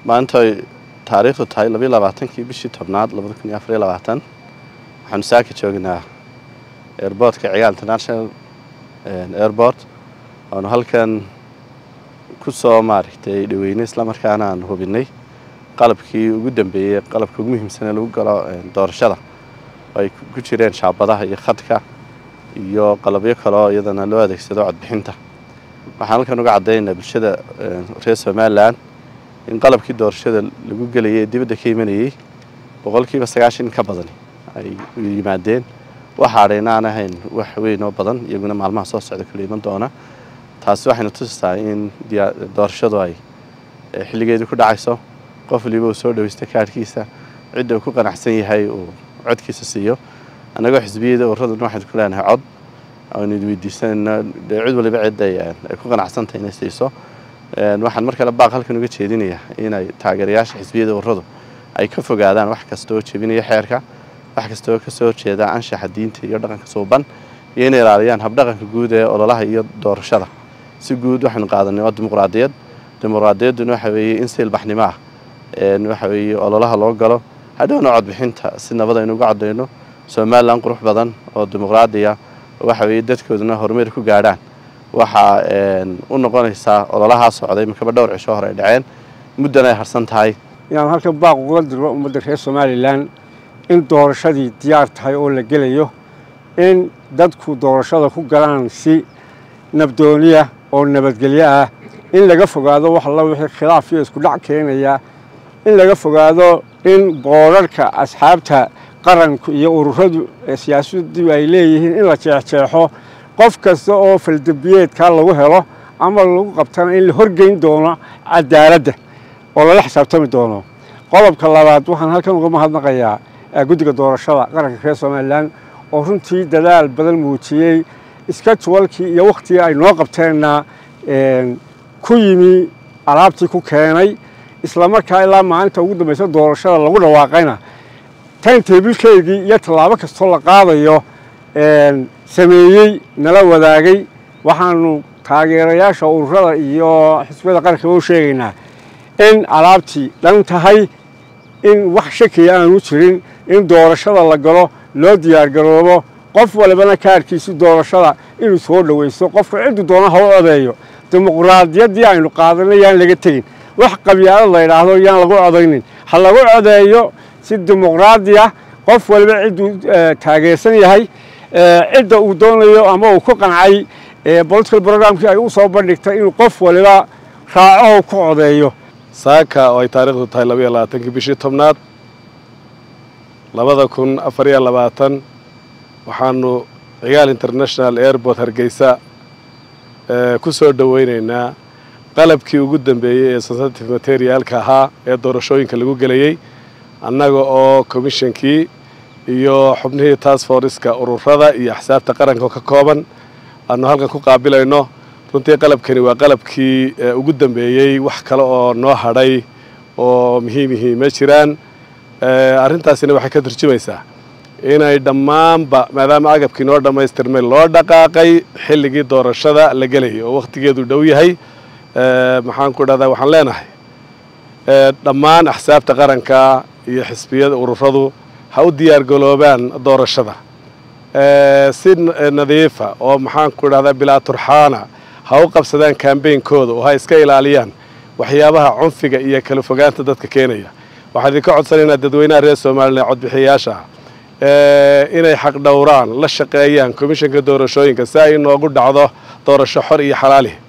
maanta ay taariikhdu tahay labayo labaatankii bishii tobnaad labada kun iyo afariyo labaatan waxaanu saaka joognaa airboortka cigaal international airport waanu halkan ku soo maaragtay dhaweynay islamarkaana aan hubinay qalabkii ugu dambeeyey qalabka ugu muhiimsan ee lagu galo doorashada oo ay ku jireen shaabadaha iyo khadka iyo qalabyo kaleo iyadana loo adeegsado codbixinta waxaan halkan uga caddaynaa bulshada reer somalilan in qalabkii doorashada lagu gelayay ee dibadda ka imanayey boqolkiiba sagaashan ka badani ay yimaadeen waxa adhayna aan ahayn wax weyn oo badan iyaguna maalmaha soo socda kala iman doona taasi waxayna tusisaa in doorashadu ay xilligeedii ku dhacayso qof waliba uu soo dhaweysta kaadhkiisa cidda uu ku qanacsan yahay uu codkiisa siiyo annagoo xisbiyada urraduna waxaynu ku leenahay cod aynu weydiisanayna dee cid waliba cidda ay ku qanacsantahay inay siiso waxaan mar kale baaq halkan uga jeedinayaa inay taageerayaasha xisbiyada urradu ay ka fogaadaan wax kasta oo jebinaya xeerka wax kasta oo kasoo horjeeda anshaxa diinta iyo dhaqanka suuban iyo inay ilaaliyaan habdhaqanka guud ee ololaha iyo doorashada si guud waxaynu qaadanay waa dimuqraadiyad dimuqraadiyadduna waxa weeye in si ilbaxnimo ah waxa weeye ololaha loo galo hadhowna codbixinta si nabad aynu uga coddayno somalilan qurux badan oo dimuqraadiya waxa weeye dadkooduna horumar ku gaadhaan waxaa u noqonaysaa ololahaa socday makaba dhowr cisho hore ay dhaceen muddan ay harsan tahay inaan halkan baaq uga diro ummadda reer somalilan in doorashadii diyaar tahay oo la gelayo in dadku doorashada ku galaan si nabdooniya oo nabadgelyo ah in laga fogaado wax alla wixii khilaaf iyo isku dhac keenaya in laga fogaado in boorarhka asxaabta qaranku iyo ururadu siyaasaddu ay leeyihiin in la jeexjeexo qof kasta oo faldambiyeedkaa lagu helo ama lagu qabtana in la horgeyn doono cadaaladda oo lala xisaabtami doono qodobka labaad waxaan halkan uga mahadnaqayaa guddiga doorashada qaranka reer somalilan oo runtii dadaal badan muujiyey iska juwalkii iyo wakhtigii ay noo qabteenna ku yimi alaabtii ku keenay islamarkaa ilaa maalinta ugu dambaysa doorashada lagu dhawaaqayna tayntabilkeygii iyo tallaabo kastoo la qaadayo sameeyey nala wadaagay waxaanu taageerayaasha ururada iyo xisbiyada qarankaba u sheegaynaa in alaabtii dhan tahay in wax shakiya aanu jirin in doorashada la galo loo diyaargaroobo qof walibana kaarkiisi doorashada inuu soo dhowaysto qofka ciddu doona ha u codeeyo dimuqraadiyaddii aynu qaadanay yaan laga tegin wax qabyaalad la yidhaahdo yaan lagu codaynin ha lagu codeeyo si dimuqraadi ah qof waliba cidduu taageersan yahay cidda uu doonayo ama uu ku qancay political programkii ay u soo bandhigtay inuu qof waliba raacaho ku codeeyo saaka oo ay taariikhdu tahay labaiyo labaatankii bishii tobnaad labada kun afariyo labaatan waxaanu cigaal international airport hargeysa ku soo dhoweynaynaa qalabkii ugu dambeeyey ee sensitive materialka ahaa ee doorashooyinka lagu gelayey annaga oo commishonkii iyo xubnihii task forceska ururada iyo axsaabta qaranka ka kooban aanu halkan ku qaabilayno runtii qalabkani waa qalabkii ugu dambeeyey wax kale oo noo hadhay oo muhiimihii ma jiraan arrintaasina waxay ka turjumaysaa inay dhammaanba maadaama agabkii noo dhammaystirmay loo dhaqaaqay xilligii doorashada la gelayay oo wakhtigeedu dhow yahay maxaan ku dhahdaa waxaan leenahay dhammaan axsaabta qaranka iyo xisbiyada ururadu ha u diyaargaloobaan doorashada si nadiifa oo maxaan ku dhahdaa bilaa turxaana ha u qabsadaan kambeynkooda oo ha iska ilaaliyaan waxyaabaha cunfiga iyo kala fogaanta dadka keenaya waxaan idinka codsanaynaa dadweynaha reer somalilan codbixiyayaasha inay xaq dhowraan la shaqeeyaan komishanka doorashooyinka si ay inoogu dhacdo doorasho xor iyo xalaali